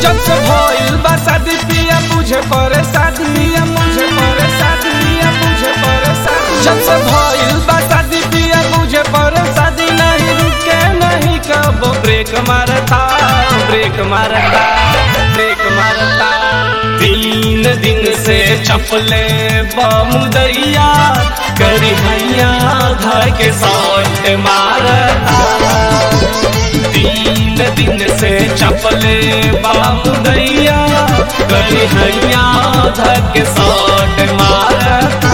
जब से भइल बा शादी पिया मुझे परे शादी पिया मुझे परे शादी पिया मुझे परे शादी जब से भइल बा शादी पिया मुझे परे शादी नहीं रुके नहीं कब ब्रेक मारता ब्रेक मारता ब्रेक मारता तीन दिन से चपले बामुदैया करी हैया घर के साथ मारता तीन दिन से चपले बामुदैया करी हैया घर के साथ मारता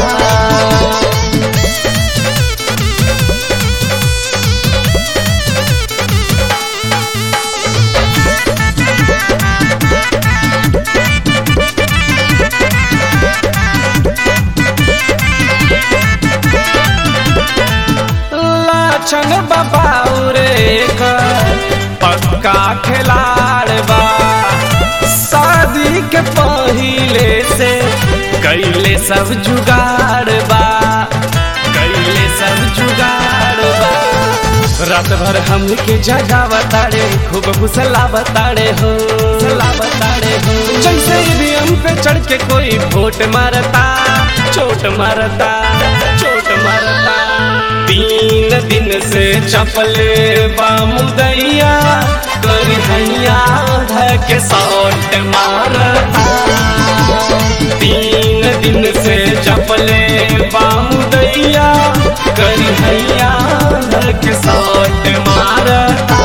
लाछन बबाउरे पक्का खिलाड़ बा शादी के पहिले से कैले सब जुगाड़ बा कैले सब जुगाड़ बा रात भर हमके जगावताड़े खूब फुसलावताड़े हो फुसलावताड़े हो जैसे भी हम पे चढ़ के कोई वोट मारता चोट मारता चोट मारता तीन दिन से चपले बामुदैया कर हैया धके सौट मारता तीन दिन से चपले बामुदैया कर हैया धके सौट मारता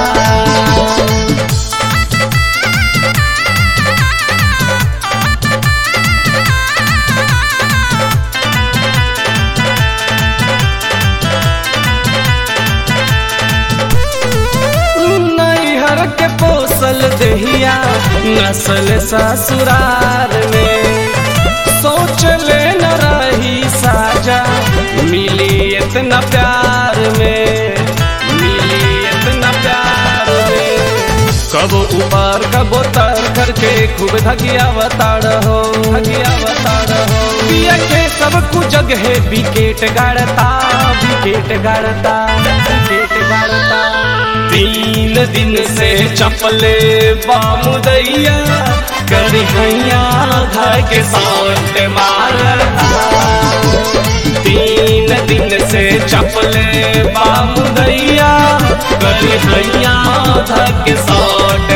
नैहर के पोसल दहिया नस्ल ससुरार में सोच ले न रही साजा मिली इतना प्यार में मिली इतना प्यार में कब ऊपर कब तर करके खूब धगिया बताड़ हो धगिया बताड़ हो पिया के सब कुछ जगह विकेट गाड़ता विकेट गाड़ता विकेट गाड़ता तीन दिन से चपले बामुदैया कर हैया घर के साथ मारता तीन दिन से चपले बामुदैया कर हैया घर के साथ